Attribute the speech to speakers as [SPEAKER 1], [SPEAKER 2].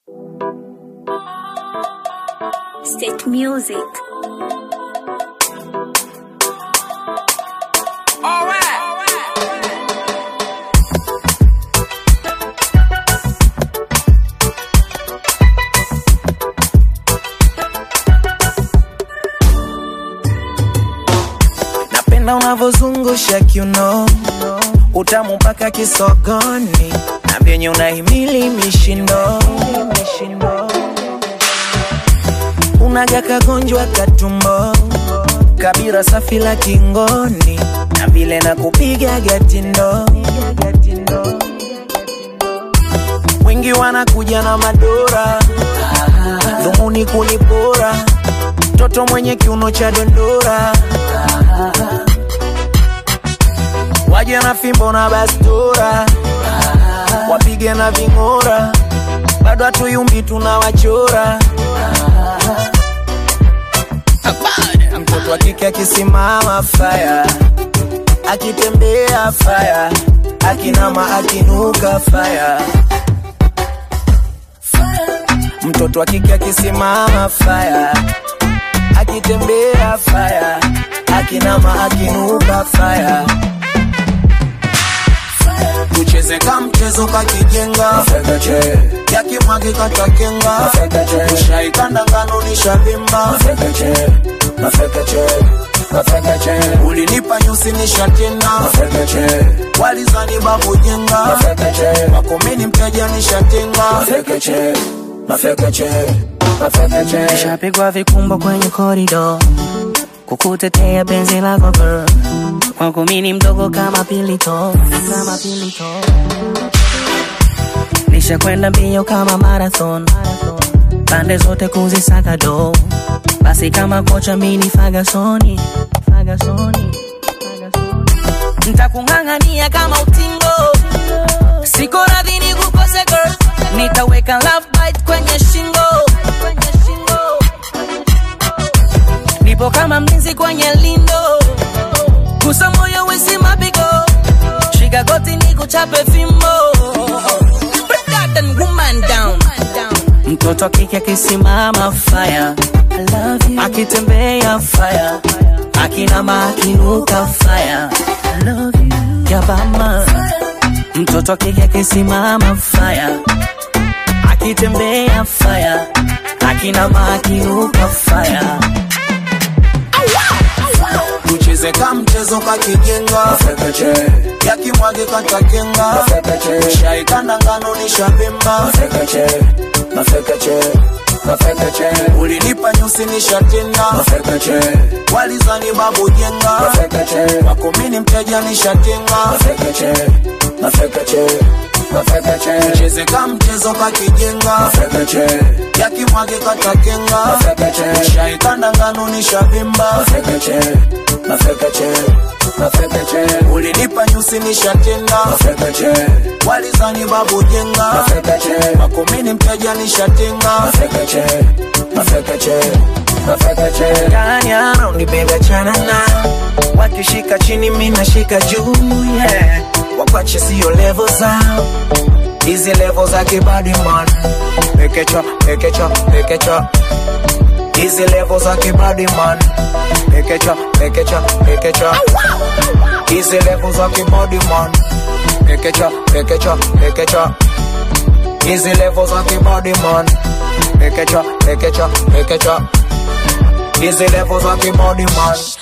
[SPEAKER 1] State Music.
[SPEAKER 2] Napenda unavyozungusha kiuno, utamu mpaka kisogoni, na vyenye unahimili mishindo, unaga kagonjwa katumbo, kabira safi la kingoni, na vile na kupiga gatindo, wengi wanakuja na madora, dhumuni kunipora, mtoto mwenye kiuno cha dondora waje na fimbo na bastura, wapige na ving'ora, bado hatuyumbi tunawachora. Mtoto wa kike akisimama faya, akitembea faya, akinama akinuka faya. Mtoto wa kike akisimama faya, akitembea faya, akinama akinuka faya tucheze ka mchezo kakijenga yakimwagi katakenga ushaikanda ngano nishavimba ulinipa nyusi nishatenda walizani babu jenga wakomeni mteja nishatenga
[SPEAKER 3] Nishapigwa vikumbo kwenye korido kukutetea penzi lako girl, kwangu mimi ni mdogo kama pilito, kama pilito. Nishakwenda mbio kama marathon, pande zote kuzisaka do, basi kama kocha mini Fagasoni, Fagasoni, Fagasoni. Nitakung'ang'ania kama utingo, siko radhi nikukose girl, nitaweka love bite kwenye shingo, kwenye shingo nipo kama mlinzi kwenye lindo, gusa moyo wisi mapigo, shika goti ni kuchape fimbo, Break that and woman down. Mtoto kike akisimama fire, akitembea fire, akinama akinuka fire, yabama. Mtoto kike akisimama fire, akitembea fire, akinama akinuka fire.
[SPEAKER 2] tucheze ka mchezo kakijenga yakimwagi katakenga shaikanda ngano nishavimba ulinipa nyusi nishatenda walizani babu jenga wakomini mteja nishatenga tucheze ka mchezo kakijenga yakimwagi katakenga shaikanda ngano nishavimba ulinipa nyusi nishatenda walizani babu jenga makomini mteja nishatenga Kanyana unibebe chanana wakishika chini mina shika juu yeah. wakwache sio levo zao hizi levo za kibadi man pekecha pekecha pekecha hizi levo za kibadi man pekecha pekecha pekecha hizi levo za kibadi man pekecha pekecha pekecha hizi levo za kibadi man pekecha pekecha pekecha hizi levo za kibadi man